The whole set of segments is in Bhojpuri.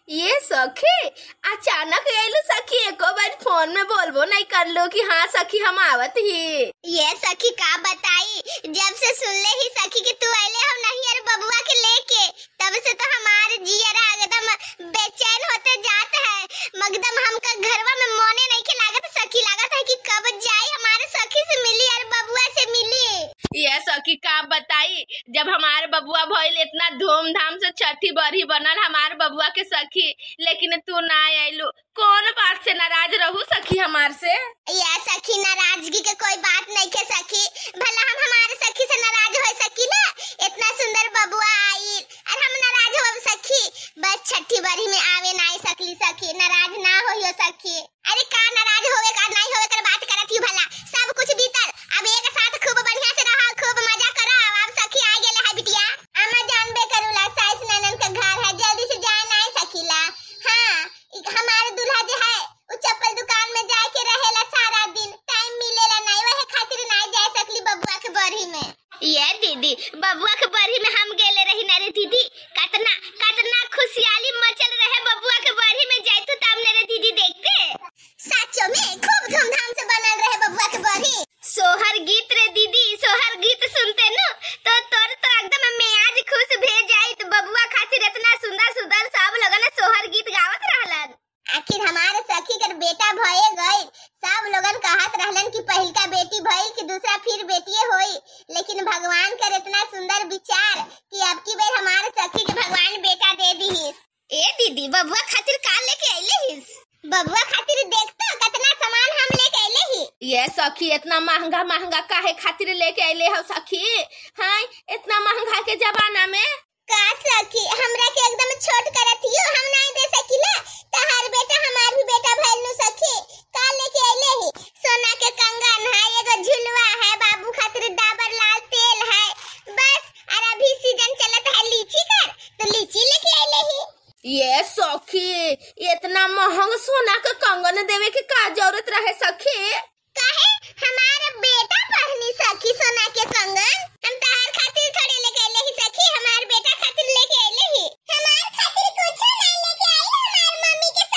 ये सखी अचानक आइलू सखी एको बार फोन में बोलबो नहीं कर लो कि हाँ सखी हम आवत ही ये सखी का बताई जब से सुनले ही सखी कि तू आइले हो नहीं यार बबुआ के लेके तब से तो हमारे जियरा एकदम बेचैन होते जात है मगदम हमका घरवा में मोने नहीं के लागत सखी लागत है कि कब जाई हमारे सखी से मिली यार बबुआ से मिली ये सखी का बताई जब हमारे बबुआ भइल इतना धूमधाम से छठी बरही बनल हमारे बबुआ के सखी लेकिन तू ना आइलू कौन बात से नाराज रहू सखी हमार से या सखी नाराजगी के कोई बात नहीं के सखी भला हम हमारे सखी से नाराज हो सकी ना इतना सुंदर बबुआ आई और हम नाराज हो सखी बस छठी बरही में आवे ना आई सकली सखी नाराज ना होइयो सखी अरे का नाराज होवे का नहीं होवे कर बात करत ही भला सब कुछ बीतल अब एक साथ खूब बढ़िया से रहा खूब मजा करा अब सखी आ गेले है बिटिया अम्मा जानबे करूला साइस ननन का घर है जल्दी से जाए ना आई सकीला हाँ एक हमारे दूल्हा जो है वो चप्पल दुकान में जाके रहेला सारा दिन टाइम मिलेला नहीं वही खातिर नहीं जा सकली बबुआ के बरही में ये दीदी बबुआ के बरही में हम गेले रही ना रे दीदी कतना कतना खुशहाली मचल रहे बबुआ के बरही में जाइतु तब ने रे दीदी देखते सचो में खूब धूमधाम से बनल रहे बबुआ के बरही सोहर गीत रे दीदी सोहर गीत सुनते नु तो तोर तो एकदम मैं आज खुश भे जाई तो बबुआ खातिर इतना सुंदर सुंदर सब लोगन सोहर गीत गावत रहलन आखिर हमारे सखी कर बेटा भये गए सब लोगन कहत रहलन कि पहिलका बेटी भइल कि दूसरा फिर बेटिए होई लेकिन भगवान कर इतना सुंदर विचार कि अब की बेर हमारे सखी के भगवान बेटा दे दीहिस ए दीदी बबुआ खातिर का लेके आइले हिस बबुआ खातिर देखतो कितना सामान हम लेके आइले ही ये सखी इतना महंगा महंगा काहे खातिर लेके आइले हो सखी हाँ इतना महंगा के जमाना में का सखी हमरा के एकदम छोट करत हियो हम नहीं दे सकीला तहार बेटा हमार भी बेटा भइल नु सखी का लेके आइले ही सोना के कंगन है एगो झुलवा है बाबू खातिर डाबर लाल तेल है बस और अभी सीजन चलत है लीची कर तो लीची लेके आइले ही ये सखी इतना महंग सोना के कंगन देवे के का जरूरत रहे सखी काहे हमारा बेटा पहनी सखी सोना के कंगन हम तहार खातिर थोड़े लेके आइले ही सखी हमार बेटा खातिर लेके आइले ही हमार खातिर कुछ नहीं लेके आई हमार मम्मी के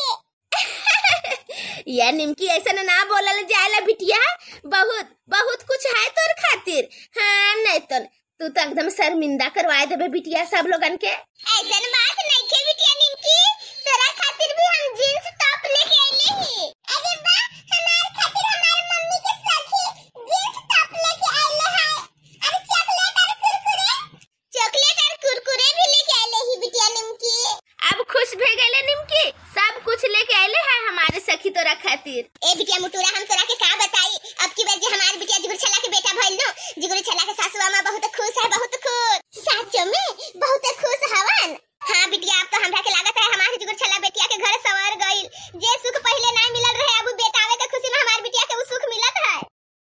सखी ये निमकी ऐसा ना बोलल जाएला बिटिया बहुत बहुत कुछ है तोर खातिर हाँ नहीं तो तू तो एकदम शर्मिंदा करवाए देबे बिटिया सब लोगन के ऐसन बात नहीं के बिटिया निमकी तोरा खातिर भी हम जींस टॉप लेके आइले ही अरे वाह हमार खातिर हमार मम्मी के सखी जींस टॉप लेके आइले है अरे चॉकलेट और कुरकुरे चॉकलेट और कुरकुरे भी लेके आइले ही बिटिया निमकी अब खुश भे गए निमकी सब कुछ लेके आइले है हमारे सखी तोरा खातिर ए बिटिया मुटुरा हम तोरा के का बताई अब की बार जे हमार बिटिया जिगुर छला के बेटा भइल नो जिगुर छला के सासू मां बहुत खुश है बहुत खुश सच में बहुत खुश हवन हाँ बिटिया अब तो हमरा के लागत है हमार जिगुर छला बेटिया के घर सवार गइल जे सुख पहले ना मिलल रहे अब बेटावे के खुशी में हमार बिटिया के उ सुख मिलत है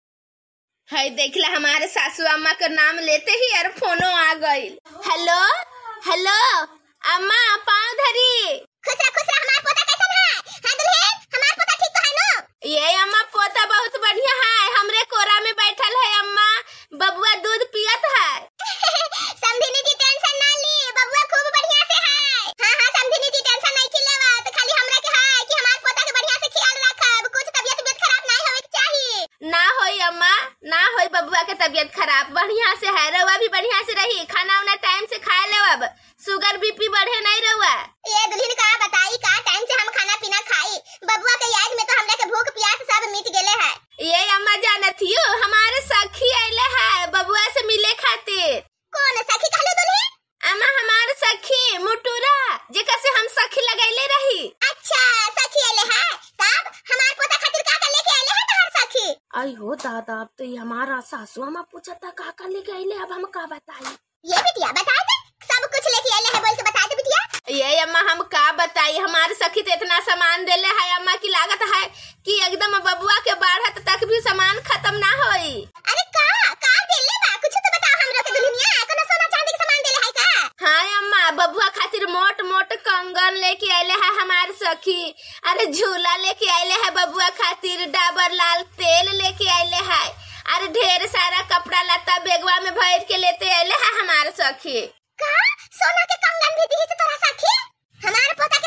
है देखला हमारे सासू अम्मा का नाम लेते ही यार फोनो आ गई हेलो हेलो अम्मा पाँव धरी खुश रह खुश रह हमार पोता कैसन है हां दुल्हन हमार पोता ठीक तो है नो ये अम्मा पोता बहुत बढ़िया है हमरे कोरा में बैठल है अम्मा बबुआ दूध पियत है समधिनी जी टेंशन ना ली बबुआ खूब बढ़िया से है हां हां समधिनी जी टेंशन नहीं की लेवत खाली हमरा के है कि हमार पोता के बढ़िया से ख्याल रखब कुछ तबियत तबियत खराब नहीं होवे के चाहिए ना होई अम्मा ना होई बबुआ के तबीयत खराब बढ़िया से है रउआ भी बढ़िया से रही खाना उना टाइम से खा ले अब शुगर बीपी बढ़े नहीं रउआ ये दुल्हन का बताई का टाइम से हम खाना पीना खाई बबुआ के याद में तो हमरा के भूख प्यास सब मिट गेले है ये अम्मा जानत हियो हमारे सखी आइले है बबुआ से मिले खातिर कौन सखी कहलो दुल्हन अम्मा हमारे सखी मुटुरा जेका से हम सखी लगैले रही अच्छा सखी आले है तब हमार पोता खातिर का का लेके आले है तहार सखी आई हो दादा अब तो ये हमारा सासू अम्मा पूछा था का का लेके आइले अब हम का बताई ये बिटिया बता दे सब कुछ लेके आले है बोल के बता दे बिटिया ये अम्मा हम का बताई हमारे सखी तो इतना सामान देले है अम्मा की लागत है कि एकदम बबुआ के बाढ़त तक भी सामान खत्म ना होई अरे का का देले बा कुछ तो बता हमरा के दुल्हनिया कोनो सोना चांदी के सामान देले है का हाँ अम्मा बबुआ खातिर मोट मोट कंगन लेके आइले है हमारे सखी अरे झूला लेके आइले है बबुआ खातिर डाबर लाल तेल लेके आइले है अरे ढेर सारा कपड़ा लत्ता बेगवा में भर के लेते आइले है हमारे सखी का सोना के कंगन भी दी तोरा सखी हमार पोता के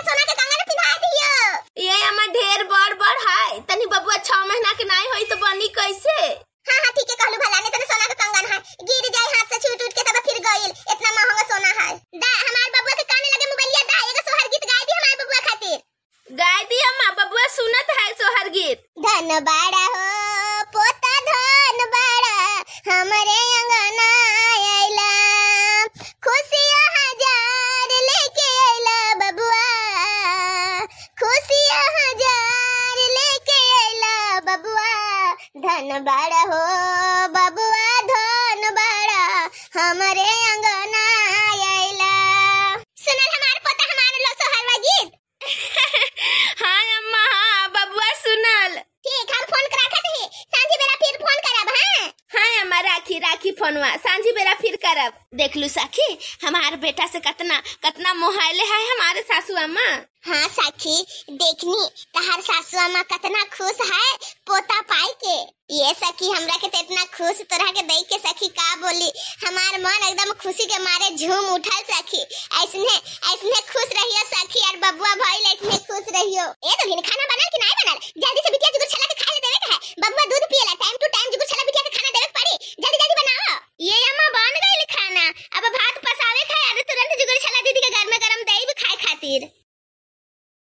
बाड़ा हो पोता धन बाड़ा हमरे अंगना आइला खुशियाँ हजार लेके आइला बबुआ खुशियाँ हजार लेके आइला बबुआ धन बाड़ा हो बबुआ धन बाड़ा हमरे अंगना आइला सुनल हमार पोता हमार लो सोहरवा गीत हाँ अम्मा हाँ बबुआ सुनल ठीक हम फोन करा के ही सांझी बेरा फिर फोन करब हां हाँ अम्मा राखी राखी फोनवा सांझी बेरा फिर करब देख लू साखी हमार बेटा से कतना कतना मोहाइले है हमारे सासू अम्मा हाँ साखी देखनी तहार सासू अम्मा कितना खुश है पोता पाई के ये सखी हमरा के तो इतना खुश तोरा के देख के सखी का बोली हमार मन एकदम खुशी के मारे झूम उठल सखी ऐसने ऐसने खुश रहियो सखी